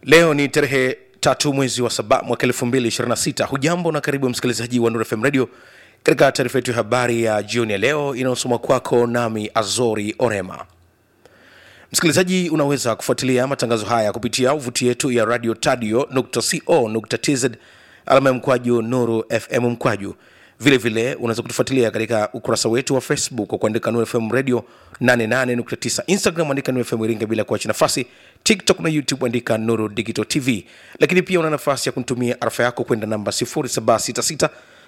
leo ni tarehe tatu mwezi wa saba mwaka elfu mbili ishirini na sita hujambo na karibu msikilizaji wa Nuru FM radio katika taarifa yetu ya habari ya jioni ya leo inayosoma kwako nami azori orema msikilizaji unaweza kufuatilia matangazo haya kupitia uvuti yetu ya radio tadio co tz alama ya mkwaju nuru fm mkwaju vile vile unaweza kutufuatilia katika ukurasa wetu wa facebook kwa kuandika nuru fm radio 88.9 instagram andika nuru fm iringa bila kuacha nafasi tiktok na youtube andika nuru digital tv lakini pia una nafasi ya kunitumia arafa yako kwenda namba 0766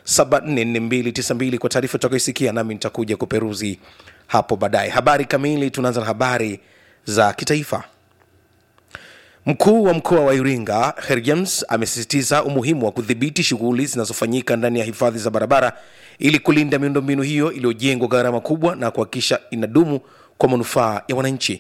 744292 kwa taarifa utakayoisikia nami nitakuja kuperuzi hapo baadaye habari kamili tunaanza na habari za kitaifa Mkuu wa mkoa wa Iringa Her James amesisitiza umuhimu wa kudhibiti shughuli zinazofanyika ndani ya hifadhi za barabara ili kulinda miundombinu hiyo iliyojengwa gharama kubwa na kuhakikisha inadumu kwa manufaa ya wananchi.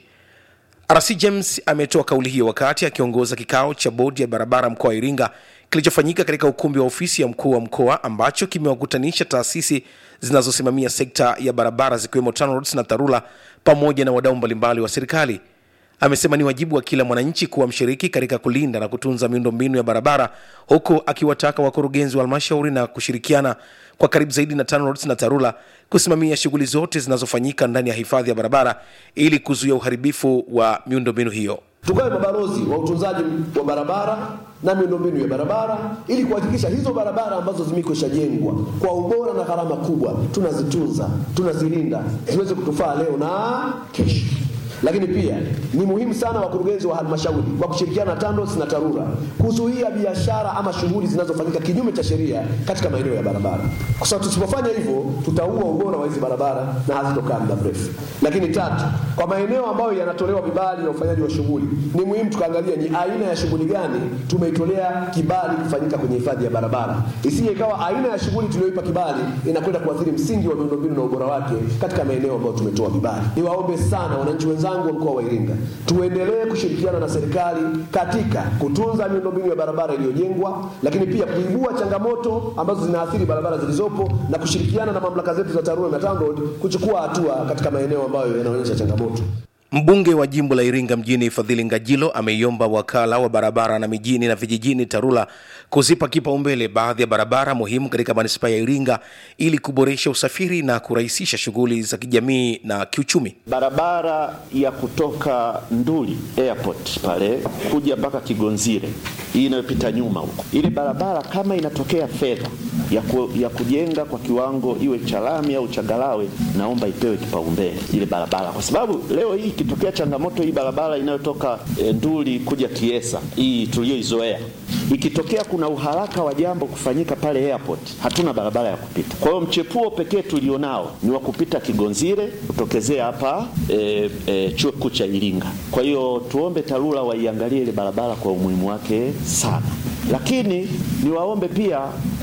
RC James ametoa kauli hiyo wakati akiongoza kikao cha bodi ya barabara mkoa wa Iringa kilichofanyika katika ukumbi wa ofisi ya mkuu wa mkoa ambacho kimewakutanisha taasisi zinazosimamia sekta ya barabara zikiwemo TANROADS na TARURA pamoja na wadau mbalimbali wa serikali. Amesema ni wajibu wa kila mwananchi kuwa mshiriki katika kulinda na kutunza miundombinu ya barabara, huku akiwataka wakurugenzi wa halmashauri na kushirikiana kwa karibu zaidi na TANROADS na TARURA kusimamia shughuli zote zinazofanyika ndani ya hifadhi ya barabara ili kuzuia uharibifu wa miundombinu hiyo. Tukawe mabalozi wa utunzaji wa barabara na miundombinu ya barabara ili kuhakikisha hizo barabara ambazo zimekwisha jengwa kwa ubora na gharama kubwa tunazitunza, tunazilinda ziweze kutufaa leo na kesho. Lakini pia ni muhimu sana wakurugenzi wa halmashauri kwa kushirikiana na TANROADS na TARURA kuzuia biashara ama shughuli zinazofanyika kinyume cha sheria katika maeneo ya barabara, kwa sababu tusipofanya hivyo tutaua ubora wa hizi barabara na hazitokaa muda mrefu. Lakini tatu, kwa maeneo ambayo yanatolewa vibali na ufanyaji wa shughuli, ni muhimu tukaangalia ni aina ya shughuli gani tumeitolea kibali kufanyika kwenye hifadhi ya barabara, isije ikawa aina ya shughuli tuliyoipa kibali inakwenda kuathiri msingi wa miundombinu na ubora wake katika maeneo ambayo tumetoa vibali. Niwaombe sana wananchi wenzangu wa mkoa wa Iringa, tuendelee kushirikiana na serikali katika kutunza miundombinu ya barabara iliyojengwa, lakini pia kuibua changamoto ambazo zinaathiri barabara zilizopo na kushirikiana na mamlaka zetu za TARURA na TANROADS kuchukua hatua katika maeneo ambayo yanaonyesha changamoto. Mbunge wa jimbo la Iringa mjini Fadhili Ngajilo ameiomba wakala wa barabara na mijini na vijijini TARURA kuzipa kipaumbele baadhi ya barabara muhimu katika manispaa ya Iringa ili kuboresha usafiri na kurahisisha shughuli za kijamii na kiuchumi. Barabara ya kutoka Nduli airport pale kuja mpaka Kigonzire, hii inayopita nyuma huko, ile barabara kama inatokea fedha ya, ku, ya kujenga kwa kiwango iwe cha lami au changarawe, naomba ipewe kipaumbele ile barabara, kwa sababu leo hii ikitokea changamoto hii barabara inayotoka e, Nduli kuja Kiesa hii tuliyoizoea, ikitokea kuna uharaka wa jambo kufanyika pale airport, hatuna barabara ya kupita. Kwa hiyo mchepuo pekee tulionao ni wa kupita Kigonzire kutokezea hapa e, e, chuo kikuu cha Iringa. Kwa hiyo tuombe TARURA waiangalie ile barabara kwa umuhimu wake sana, lakini niwaombe pia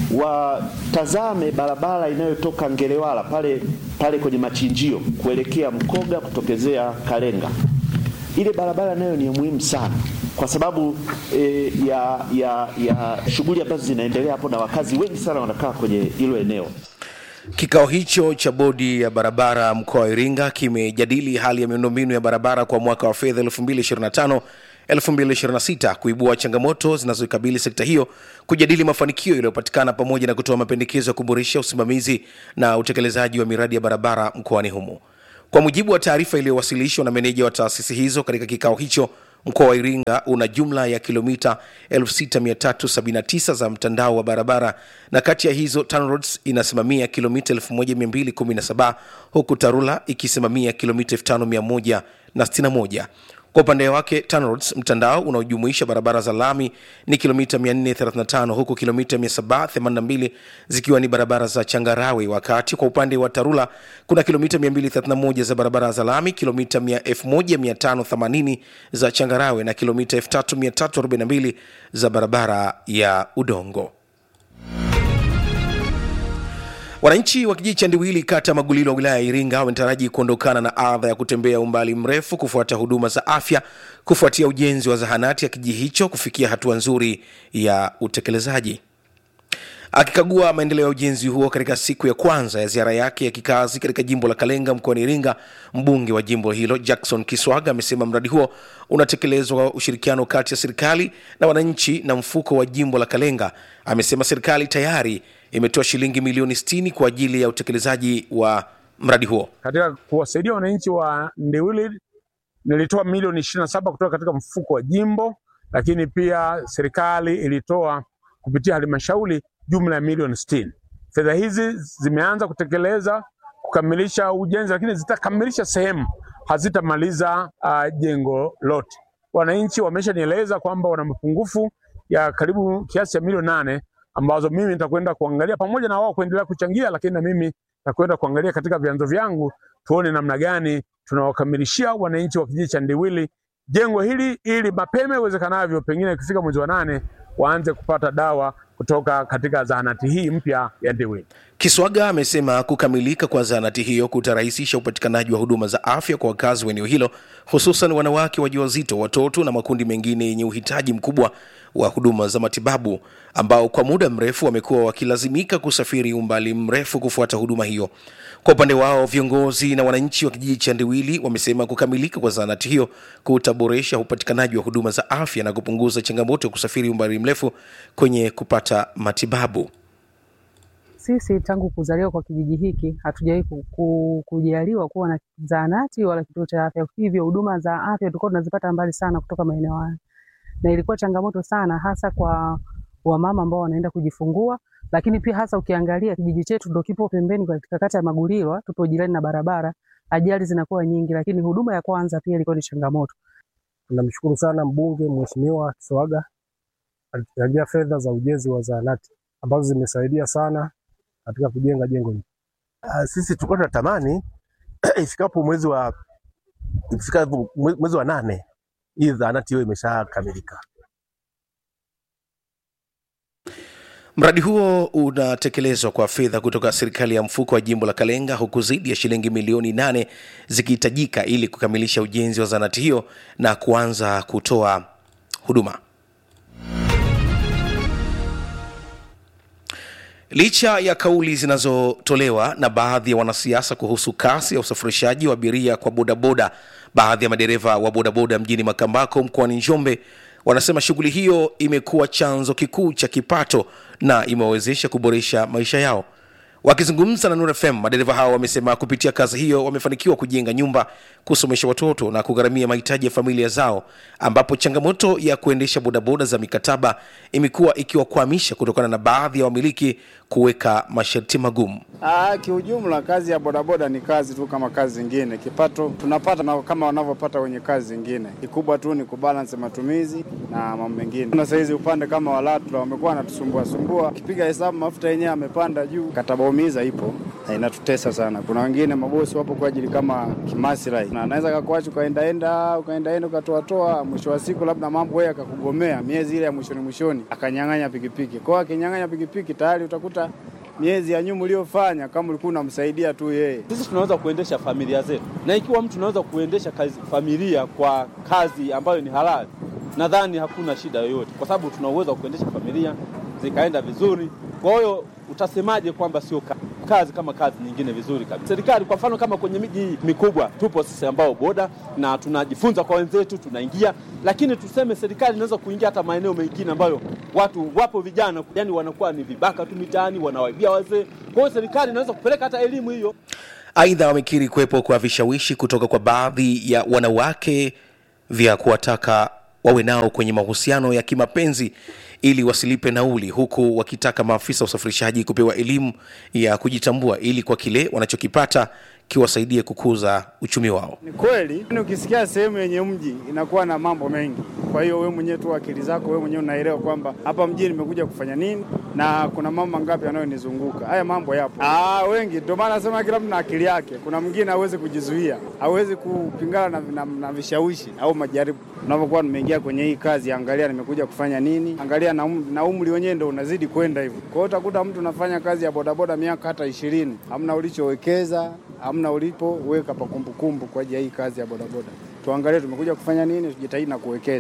watazame barabara inayotoka Ngelewala pale pale kwenye machinjio kuelekea Mkoga kutokezea Kalenga. Ile barabara nayo ni muhimu sana kwa sababu e, ya, ya, ya shughuli ambazo zinaendelea hapo na wakazi wengi sana wanakaa kwenye hilo eneo. Kikao hicho cha bodi ya barabara mkoa wa Iringa kimejadili hali ya miundombinu ya barabara kwa mwaka wa fedha 2025 2026 kuibua changamoto zinazoikabili sekta hiyo, kujadili mafanikio yaliyopatikana pamoja na kutoa mapendekezo ya kuboresha usimamizi na utekelezaji wa miradi ya barabara mkoani humo. Kwa mujibu wa taarifa iliyowasilishwa na meneja wa taasisi hizo katika kikao hicho, mkoa wa Iringa una jumla ya kilomita 6379 za mtandao wa barabara na kati ya hizo TANROADS inasimamia kilomita 1217 huku TARURA ikisimamia kilomita 5161. Kwa upande wake TANROADS mtandao unaojumuisha barabara za lami ni kilomita 435 huku kilomita 782 zikiwa ni barabara za changarawe, wakati kwa upande wa TARURA kuna kilomita 231 za barabara za lami, kilomita 1580 za changarawe na kilomita 3342 za barabara ya udongo. Wananchi wa kijiji cha Ndiwili kata ya Magulilo wa wilaya ya Iringa wametaraji kuondokana na adha ya kutembea umbali mrefu kufuata huduma za afya kufuatia ujenzi wa zahanati ya kijiji hicho kufikia hatua nzuri ya utekelezaji. Akikagua maendeleo ya ujenzi huo katika siku ya kwanza ya ziara yake ya kikazi katika jimbo la Kalenga mkoani Iringa, mbunge wa jimbo hilo Jackson Kiswaga amesema mradi huo unatekelezwa kwa ushirikiano kati ya serikali na wananchi na mfuko wa jimbo la Kalenga. Amesema serikali tayari imetoa shilingi milioni 60 kwa ajili ya utekelezaji wa mradi huo. Katika kuwasaidia wananchi wa Ndewili nilitoa milioni ishirini na saba kutoka katika mfuko wa jimbo, lakini pia serikali ilitoa kupitia halmashauri jumla ya milioni sitini. Fedha hizi zimeanza kutekeleza kukamilisha ujenzi, lakini zitakamilisha sehemu, hazitamaliza uh, jengo lote. Wananchi wameshanieleza kwamba wana mapungufu ya karibu kiasi cha milioni nane ambazo mimi nitakwenda kuangalia pamoja na wao kuendelea kuchangia, lakini na mimi nitakwenda kuangalia katika vyanzo vyangu tuone namna gani tunawakamilishia wananchi wa kijiji cha Ndiwili jengo hili ili mapema iwezekanavyo, pengine ikifika mwezi wa nane waanze kupata dawa kutoka katika zahanati hii mpya ya Ndiwili. Kiswaga amesema kukamilika kwa zahanati hiyo kutarahisisha upatikanaji wa huduma za afya kwa wakazi wa eneo hilo, hususan wanawake wajawazito, watoto na makundi mengine yenye uhitaji mkubwa wa huduma za matibabu ambao kwa muda mrefu wamekuwa wakilazimika kusafiri umbali mrefu kufuata huduma hiyo. Kwa upande wao, viongozi na wananchi wa kijiji cha Ndiwili wamesema kukamilika kwa zahanati hiyo kutaboresha upatikanaji wa huduma za afya na kupunguza changamoto ya kusafiri umbali mrefu kwenye kupata matibabu. Sisi tangu kuzaliwa kwa kijiji hiki hatujawahi ku- ku- kujaliwa kuwa na zahanati wala kituo cha afya, hivyo huduma za afya tulikuwa tunazipata mbali sana kutoka maeneo haya, na ilikuwa changamoto sana, hasa kwa wamama ambao wanaenda kujifungua, lakini pia hasa ukiangalia kijiji chetu ndo kipo pembeni katika kata ya Magulilwa, tupo jirani na barabara, ajali zinakuwa nyingi, lakini huduma ya kwanza pia ilikuwa ni changamoto. Tunamshukuru sana mbunge Mheshimiwa Kiswaga alituchangia fedha za ujenzi wa zahanati ambazo zimesaidia sana katika kujenga jengo hili. Ah, sisi tulikuwa tunatamani ifikapo mwezi wa ifikapo mwe- mwezi wa nane hii zahanati hiyo imeshakamilika. Mradi huo unatekelezwa kwa fedha kutoka serikali ya mfuko wa jimbo la Kalenga, huku zaidi ya shilingi milioni nane zikihitajika ili kukamilisha ujenzi wa zahanati hiyo na kuanza kutoa huduma. Licha ya kauli zinazotolewa na baadhi ya wanasiasa kuhusu kasi ya usafirishaji wa abiria kwa bodaboda, baadhi ya madereva wa bodaboda mjini Makambako mkoani Njombe wanasema shughuli hiyo imekuwa chanzo kikuu cha kipato na imewawezesha kuboresha maisha yao. Wakizungumza na Nuru FM, madereva hao wamesema kupitia kazi hiyo wamefanikiwa kujenga nyumba, kusomesha watoto na kugharamia mahitaji ya familia zao, ambapo changamoto ya kuendesha bodaboda za mikataba imekuwa ikiwakwamisha kutokana na baadhi ya wamiliki kuweka masharti magumu. Ah, kiujumla kazi ya bodaboda ni kazi tu kama kazi zingine. Kipato tunapata na kama wanavyopata wenye kazi zingine. Kikubwa tu ni kubalance matumizi na mambo mengine. Na saizi upande kama wa LATRA wamekuwa wanatusumbua sumbua. Ukipiga hesabu mafuta yenyewe amepanda juu. Kataba umiza ipo. Na inatutesa sana. Kuna wengine mabosi wapo kwa ajili kama kimaslahi. Na anaweza kakuacha ukaendaenda ukaendaenda ukatoa toa mwisho wa siku labda mambo yeye akakugomea miezi ile ya mwishoni mwishoni akanyang'anya pikipiki. Kwa hiyo akinyang'anya pikipiki tayari utakuta miezi ya nyuma uliyofanya kama ulikuwa unamsaidia tu yeye. Sisi tunaweza kuendesha familia zetu, na ikiwa mtu unaweza kuendesha kazi, familia kwa kazi ambayo ni halali, nadhani hakuna shida yoyote, kwa sababu tuna uwezo wa kuendesha familia zikaenda vizuri. Kwa hiyo utasemaje kwamba sio ka- kazi kama kazi nyingine vizuri kabisa? Serikali kwa mfano, kama kwenye miji hii mikubwa, tupo sisi ambao boda na tunajifunza kwa wenzetu, tunaingia, lakini tuseme serikali inaweza kuingia hata maeneo mengine ambayo watu wapo vijana, yani wanakuwa ni vibaka tu mitaani, wanawaibia wazee. Kwa hiyo serikali inaweza kupeleka hata elimu hiyo Aidha, wamekiri kuwepo kwa vishawishi kutoka kwa baadhi ya wanawake vya kuwataka wawe nao kwenye mahusiano ya kimapenzi ili wasilipe nauli, huku wakitaka maafisa wa usafirishaji kupewa elimu ya kujitambua ili kwa kile wanachokipata kiwasaidie kukuza uchumi wao. Ni kweli, Yaani ukisikia sehemu yenye mji inakuwa na mambo mengi. Kwa hiyo wewe mwenyewe tu akili zako wewe mwenyewe unaelewa kwamba hapa mjini nimekuja kufanya nini na kuna mambo mangapi yanayonizunguka. Haya mambo yapo. Ah, wengi ndio maana nasema kila mtu na akili yake. Kuna mwingine hawezi kujizuia, hawezi kupingana na, na, na vishawishi au majaribu. Unapokuwa nimeingia kwenye hii kazi, angalia nimekuja kufanya nini, angalia na, um, na umri wenyewe ndio unazidi kwenda hivyo. Kwa hiyo utakuta mtu unafanya kazi ya bodaboda miaka hata ishirini, hamna ulichowekeza hamna ulipoweka pa kumbukumbu kwa ajili ya hii kazi ya bodaboda. Tuangalie tumekuja kufanya nini, tujitahidi na kuwekeza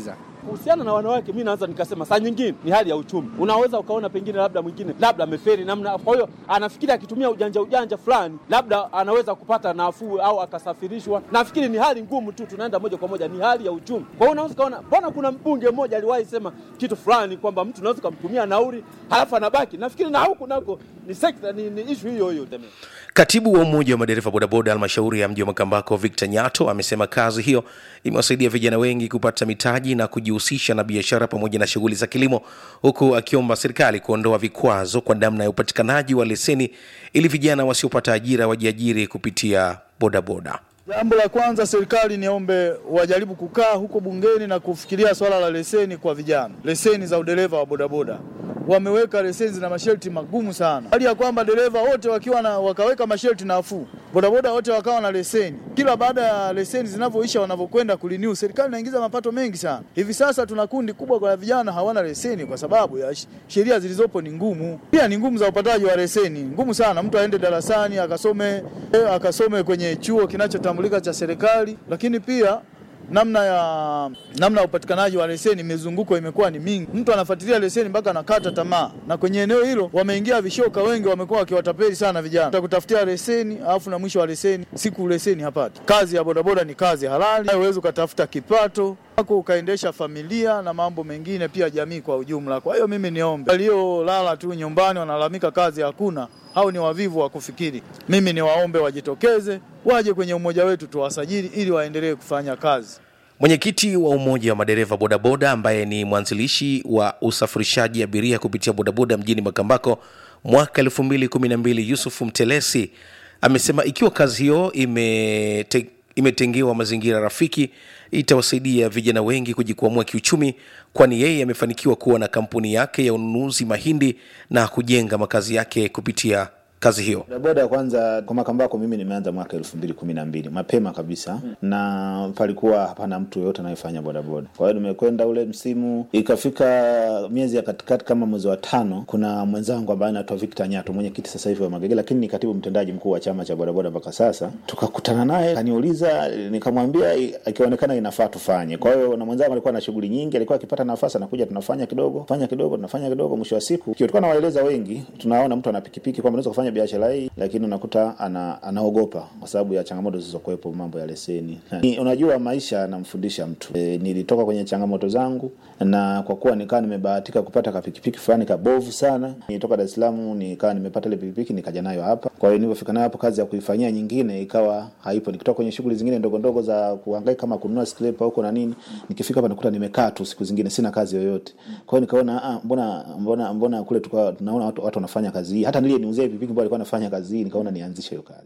Kuhusiana na wanawake, mi naweza nikasema saa nyingine ni hali ya uchumi. Unaweza ukaona pengine labda mwingine labda ameferi namna, kwa hiyo anafikiri akitumia ujanja ujanja fulani labda anaweza kupata nafuu au akasafirishwa. Nafikiri ni hali ngumu tu, tunaenda moja kwa moja, ni hali ya uchumi. Kwa hiyo unaweza ukaona, mbona kuna mbunge mmoja aliwahi sema kitu fulani kwamba mtu unaweza ukamtumia nauli halafu anabaki. Nafikiri na huku nako ni sekta, ni, ni ishu hiyo hiyo teme. Katibu wa Umoja wa Madereva Bodaboda halmashauri ya mji wa Makambako, Victor Nyato, amesema kazi hiyo imewasaidia vijana wengi kupata mitaji na kujihusisha na biashara pamoja na shughuli za kilimo, huku akiomba serikali kuondoa vikwazo kwa namna ya upatikanaji wa leseni ili vijana wasiopata ajira wajiajiri kupitia bodaboda. Jambo la kwanza, serikali niombe wajaribu kukaa huko bungeni na kufikiria swala la leseni kwa vijana, leseni za udereva wa bodaboda. Wameweka leseni zina masharti magumu sana, hali ya kwamba dereva wote wakiwa na wakaweka masharti nafuu, bodaboda wote wakawa na leseni. Kila baada ya leseni zinavyoisha, wanavyokwenda kurenew, serikali inaingiza mapato mengi sana. Hivi sasa tuna kundi kubwa kwa vijana hawana leseni kwa sababu ya sh- sheria zilizopo ni ngumu, pia ni ngumu za upataji wa leseni, ngumu sana. Mtu aende darasani akasome, eh, akasome kwenye chuo kinachotambulika cha serikali, lakini pia namna ya namna ya upatikanaji wa leseni, mizunguko imekuwa ni mingi. Mtu anafuatilia leseni mpaka anakata tamaa, na kwenye eneo hilo wameingia vishoka wengi, wamekuwa wakiwatapeli sana vijana, utakutafutia leseni alafu na mwisho wa leseni siku leseni hapati. Kazi ya bodaboda ni kazi halali, uwezi ukatafuta kipato wako ukaendesha familia na mambo mengine, pia jamii kwa ujumla. Kwa hiyo mimi niombe waliolala tu nyumbani wanalalamika kazi hakuna, au ni wavivu wa kufikiri. Mimi niwaombe wajitokeze, waje kwenye umoja wetu tuwasajili, ili waendelee kufanya kazi. Mwenyekiti wa Umoja wa Madereva Bodaboda ambaye ni mwanzilishi wa usafirishaji abiria kupitia bodaboda mjini Makambako mwaka 2012 Yusuf Mtelesi amesema ikiwa kazi hiyo imete, imetengewa mazingira rafiki itawasaidia vijana wengi kujikwamua kiuchumi, kwani yeye amefanikiwa kuwa na kampuni yake ya ununuzi mahindi na kujenga makazi yake kupitia kazi hiyo. Bodaboda ya kwanza kwa Makambako mimi nimeanza mwaka elfu mbili kumi na mbili mapema kabisa mm. na palikuwa hapana mtu yoyote anayefanya bodaboda. Kwa hiyo nimekwenda ule msimu, ikafika miezi ya katikati kama mwezi wa tano, kuna mwenzangu ambaye anaitwa Victor Nyato, mwenyekiti sasa hivi wa Magege, lakini ni katibu mtendaji mkuu wa chama cha bodaboda mpaka sasa. Tukakutana naye, kaniuliza, nikamwambia ikionekana inafaa tufanye. Kwa hiyo na mwenzangu alikuwa na shughuli nyingi, alikuwa akipata nafasi anakuja, tunafanya kidogo, fanya kidogo, tunafanya kidogo. Mwisho wa siku tulikuwa nawaeleza wengi, tunaona mtu ana pikipiki kwamba unaweza kufanya biashara hii, lakini unakuta ana, anaogopa kwa sababu ya changamoto zilizokuwepo, mambo ya leseni. Ni, unajua maisha yanamfundisha mtu. E, nilitoka kwenye changamoto zangu, na kwa kuwa nikawa nimebahatika kupata kapikipiki fulani kabovu sana, nilitoka Dar es Salaam nikawa nimepata ile pikipiki nikaja nayo hapa. Kwa hiyo nilipofika nayo hapo, kazi ya kuifanyia nyingine ikawa haipo. Nikitoka kwenye shughuli zingine ndogo ndogo za kuhangaika kama kununua scraper huko na nini, nikifika hapa nakuta nimekaa tu siku zingine sina kazi yoyote. Kwa hiyo nikaona ah, mbona mbona mbona kule tukawa tunaona watu, watu wanafanya kazi hii. Hata nilie niuzie pikipiki ambayo alikuwa anafanya kazi hii, nikaona nianzishe hiyo kazi.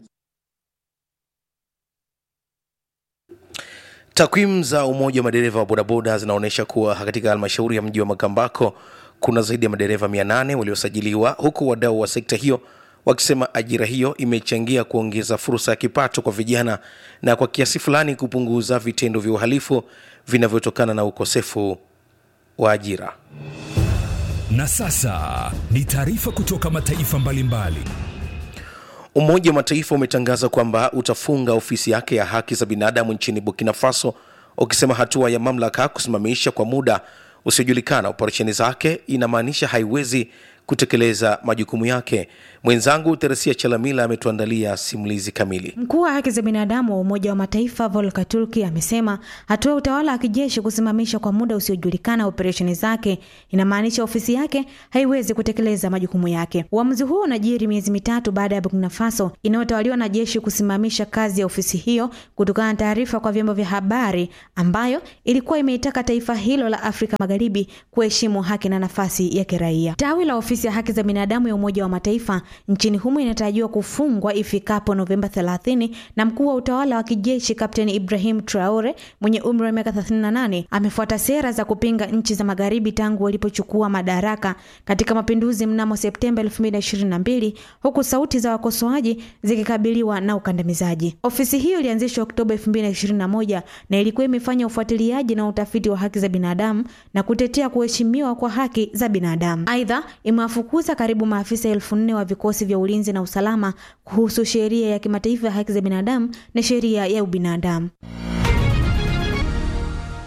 Takwimu za Umoja wa Madereva wa Bodaboda zinaonyesha kuwa katika halmashauri ya mji wa Makambako kuna zaidi ya madereva 800 waliosajiliwa, huku wadau wa sekta hiyo wakisema ajira hiyo imechangia kuongeza fursa ya kipato kwa vijana na kwa kiasi fulani kupunguza vitendo vya uhalifu vinavyotokana na ukosefu wa ajira. Na sasa ni taarifa kutoka mataifa mbalimbali. Umoja wa Mataifa umetangaza kwamba utafunga ofisi yake ya haki za binadamu nchini Burkina Faso, ukisema hatua ya mamlaka kusimamisha kwa muda usiojulikana operesheni zake inamaanisha haiwezi kutekeleza majukumu yake. Mwenzangu Teresia Chalamila ametuandalia simulizi kamili. Mkuu wa haki za binadamu wa Umoja wa Mataifa Volker Turk amesema hatua ya utawala wa kijeshi kusimamisha kwa muda usiojulikana operesheni zake inamaanisha ofisi yake haiwezi kutekeleza majukumu yake. Uamuzi huo unajiri miezi mitatu baada ya Burkina Faso inayotawaliwa na jeshi kusimamisha kazi ya ofisi hiyo kutokana na taarifa kwa vyombo vya habari ambayo ilikuwa imeitaka taifa hilo la Afrika Magharibi kuheshimu haki na nafasi ya kiraia. Tawi la ofisi ya haki za binadamu ya Umoja wa Mataifa nchini humo inatarajiwa kufungwa ifikapo Novemba 30 na mkuu wa utawala wa kijeshi Kapteni Ibrahim Traore mwenye umri wa miaka 38 amefuata sera za kupinga nchi za magharibi tangu walipochukua madaraka katika mapinduzi mnamo Septemba 2022 huku sauti za wakosoaji zikikabiliwa na ukandamizaji. Ofisi hiyo ilianzishwa Oktoba 2021 na ilikuwa imefanya ufuatiliaji na utafiti wa haki za binadamu na kutetea kuheshimiwa kwa haki za binadamu. Aidha, imewafukuza karibu maafisa elfu nne wa vikosi vya ulinzi na usalama kuhusu sheria ya kimataifa ya haki za binadamu na sheria ya ubinadamu.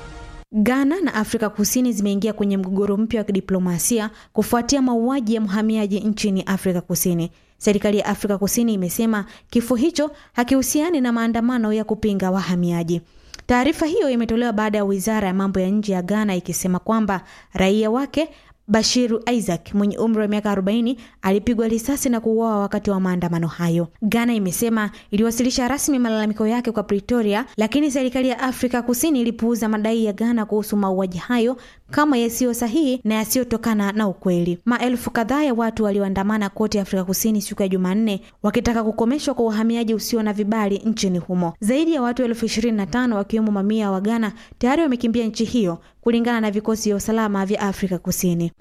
Ghana na Afrika Kusini zimeingia kwenye mgogoro mpya wa kidiplomasia kufuatia mauaji ya mhamiaji nchini Afrika Kusini. Serikali ya Afrika Kusini imesema kifo hicho hakihusiani na maandamano ya kupinga wahamiaji. Taarifa hiyo imetolewa baada ya wizara ya mambo ya nje ya Ghana ikisema kwamba raia wake Bashiru Isaac mwenye umri wa miaka 40 alipigwa risasi na kuuawa wakati wa maandamano hayo. Ghana imesema iliwasilisha rasmi malalamiko yake kwa Pretoria, lakini serikali ya Afrika Kusini ilipuuza madai ya Ghana kuhusu mauaji hayo kama yasiyo sahihi na yasiyotokana na ukweli. Maelfu kadhaa ya watu walioandamana kote Afrika Kusini siku ya Jumanne wakitaka kukomeshwa kwa uhamiaji usio na vibali nchini humo. Zaidi ya watu elfu ishirini na tano wakiwemo mamia wa Ghana tayari wamekimbia nchi hiyo kulingana na vikosi vya usalama vya Afrika Kusini.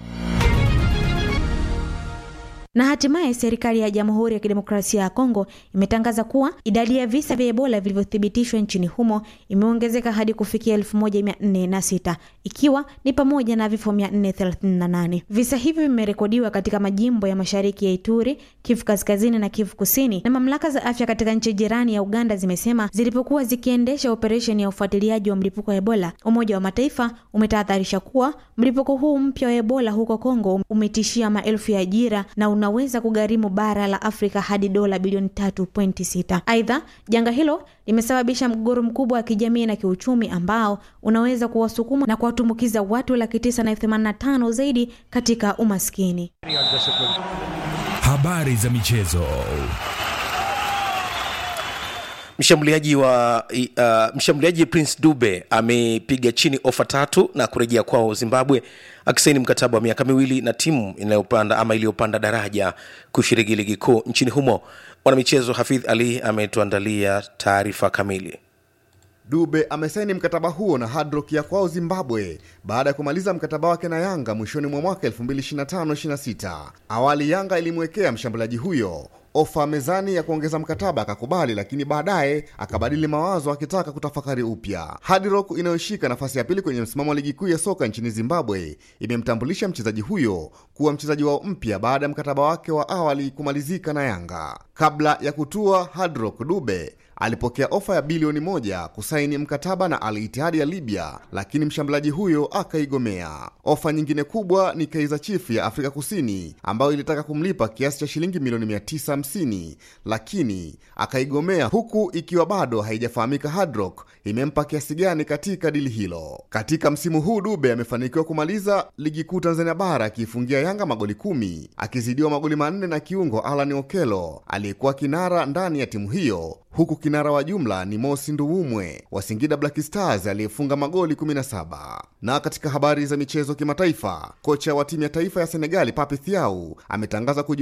Na hatimaye serikali ya Jamhuri ya Kidemokrasia ya Kongo imetangaza kuwa idadi ya visa vya Ebola vilivyothibitishwa nchini humo imeongezeka hadi kufikia 1406 ikiwa ni pamoja na vifo 438. Visa hivyo vimerekodiwa katika majimbo ya mashariki ya Ituri, Kivu Kaskazini na Kivu Kusini, na mamlaka za afya katika nchi jirani ya Uganda zimesema zilipokuwa zikiendesha operesheni ya ufuatiliaji wa mlipuko wa Ebola. Umoja wa Mataifa umetahadharisha kuwa mlipuko huu mpya wa Ebola huko Kongo umetishia maelfu ya ajira na unaweza kugharimu bara la Afrika hadi dola bilioni 3.6. Aidha, janga hilo limesababisha mgogoro mkubwa wa kijamii na kiuchumi ambao unaweza kuwasukuma na kuwatumbukiza watu laki tisa na elfu themanini na tano zaidi katika umaskini. Habari za michezo. Mshambuliaji wa uh, mshambuliaji Prince Dube amepiga chini ofa tatu na kurejea kwao Zimbabwe akisaini mkataba wa miaka miwili na timu inayopanda ama iliyopanda daraja kushiriki ligi kuu nchini humo. Mwanamichezo Hafidh Ali ametuandalia taarifa kamili. Dube amesaini mkataba huo na Hard Rock ya kwao Zimbabwe baada ya kumaliza mkataba wake na Yanga mwishoni mwa mwaka 2025-26. Awali Yanga ilimwekea mshambuliaji huyo ofa mezani ya kuongeza mkataba akakubali, lakini baadaye akabadili mawazo akitaka kutafakari upya. Hard Rock inayoshika nafasi ya pili kwenye msimamo wa ligi kuu ya soka nchini Zimbabwe imemtambulisha mchezaji huyo kuwa mchezaji wao mpya baada ya mkataba wake wa awali kumalizika na Yanga. Kabla ya kutua Hard Rock, Dube alipokea ofa ya bilioni moja kusaini mkataba na Al Ittihad ya Libya, lakini mshambuliaji huyo akaigomea. Ofa nyingine kubwa ni Kaizer Chiefs ya Afrika Kusini ambayo ilitaka kumlipa kiasi cha shilingi milioni 950 lakini akaigomea, huku ikiwa bado haijafahamika Hard Rock imempa kiasi gani katika dili hilo. Katika msimu huu Dube amefanikiwa kumaliza ligi kuu Tanzania bara akiifungia Yanga magoli kumi akizidiwa magoli manne na kiungo Alan Okelo aliyekuwa kinara ndani ya timu hiyo huku kinara wa jumla ni Mosi Nduwumwe wa Singida Black Stars aliyefunga magoli 17. Na katika habari za michezo kimataifa, kocha wa timu ya taifa ya Senegali Pape Thiaw ametangaza